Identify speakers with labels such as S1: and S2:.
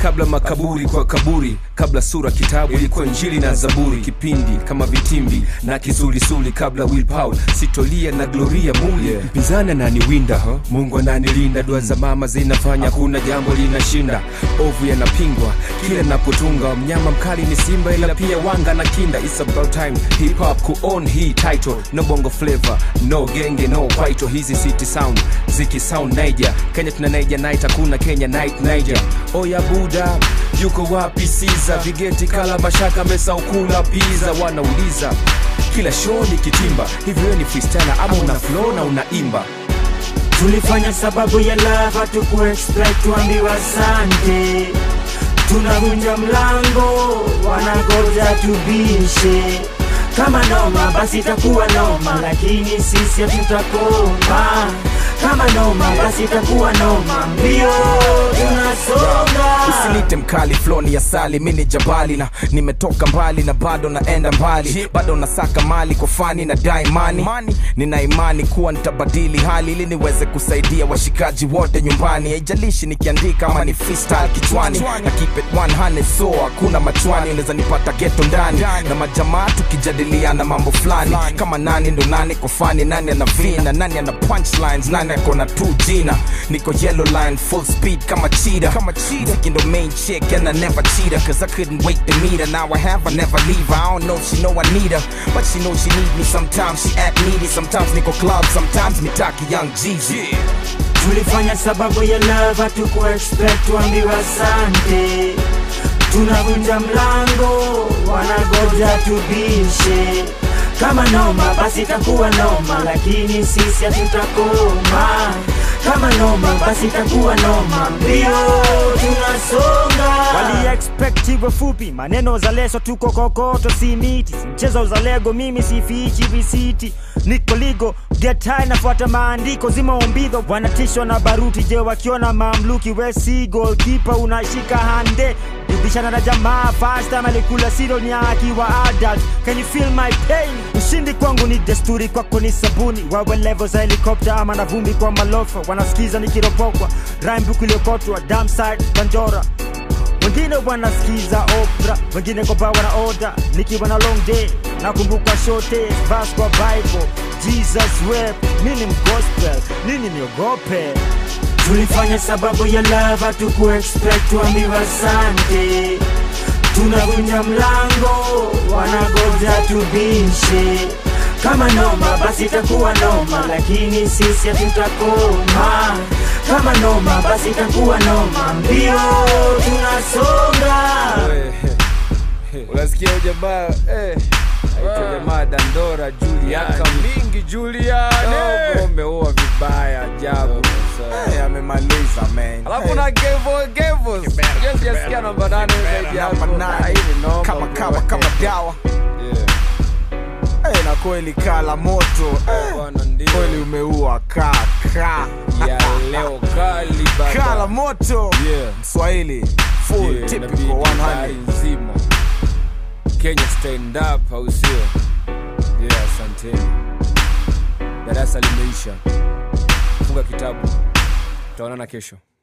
S1: kabla makaburi kwa kaburi kabla sura kitabu ilikuwa injili na zaburi kipindi kama vitimbi na kisulisuli kabla Will Paul sitolia na gloria muli yeah. mpinzani ananiwinda mungu ananilinda dua za mama zinafanya kuna jambo linashinda ovu yanapingwa kila napotunga mnyama mkali ni simba ila pia wanga na kinda It's about time hip hop kuon hii title no bongo flavor no genge no kwaito hizi city sound ziki sound Niger Kenya tuna Niger night hakuna Kenya night Niger oya buda yuko wapi Siza vigeti kala mashaka mesa ukula pizza wanauliza kila show ni kitimba hivyo wewe ni freestyler ama una flow na unaimba
S2: tulifanya sababu ya lava tukuexpect tuambiwa asante tunavunja mlango wanagoja tubishe kama noma basi itakuwa noma lakini sisi hatutakoma kama noma basi itakuwa noma mbio tunasonga
S3: usinite mkali floni ya sali mini jabali na nimetoka mbali na bado naenda mbali bado nasaka mali kwa fani na daimani nina imani kuwa nitabadili hali ili niweze kusaidia washikaji wote nyumbani haijalishi nikiandika ama ni freestyle kichwani na keep it 100 so hakuna machwani unaweza nipata geto ndani na majamaa tukijadiliana mambo fulani kama nani ndo nani kwa fani nani ana vina nani ana punchlines nani ako na two jina niko yellow line full speed kama cheetah kama cheetah Mziki ndo main chick and I never cheat her cause I couldn't wait to meet her now I have I never leave her I don't know if she know I need her but she know she need me sometimes she act needy sometimes niko club sometimes mitaki young Jeezy
S2: tulifanya sababu ya lava tukuexpect tuambiwa asante tunavunja mlango wanagoja tubishe kama noma basi itakuwa noma lakini sisi hatutakoma kama noma basi itakuwa noma mbio tunasonga
S4: wali expect iwe fupi maneno za leso tuko kokoto si miti si mchezo za lego mimi sifichi visiti niko ligo get high nafuata maandiko zima ombidho wanatishwa na baruti je wakiona mamluki we si goalkeeper unashika hande bishana na jamaa first time alikula sironi akiwa adult can you feel my pain ushindi kwangu ni desturi kwako ni sabuni wawe level za helikopta ama na vumbi kwa malofa wanasikiza nikiropokwa rhyme iliyokotwa damside banjora wengine wanasikiza opera wengine kwa baa wana oda nikiwa na long day nakumbuka shote vas kwa bible jesus rap mini mgospel nini niogope
S2: tulifanya sababu ya lava tukuexpect tuambiwa asante tunavunja mlango wanagoja tubishe kama noma basi itakuwa noma lakini sisi hatutakoma kama noma basi itakuwa noma mbio tunasonga
S1: unasikia huyu jamaa eh, aitwa jamaa dandora juliaka mingi juliane umeua vibaya ajabu
S3: Hey, amemaliza man
S1: alafu na gevo gevo sijasikia namba nane zaidi yako
S3: Namba nane.
S1: Ah, hii ni noma,
S3: kama
S1: bro.
S3: kawa kama dawa
S1: Yeah.
S3: hey, na kweli kala moto hey,
S1: Bwana, ndio.
S3: kweli umeua kaka
S1: ya leo kali baba.
S3: kala moto
S1: Yeah.
S3: mswahili full
S1: Yeah,
S3: typical
S1: inabidi
S3: 100
S1: habari nzima kenya stand up au sio yeah asanteni darasa limeisha funga kitabu tutaonana kesho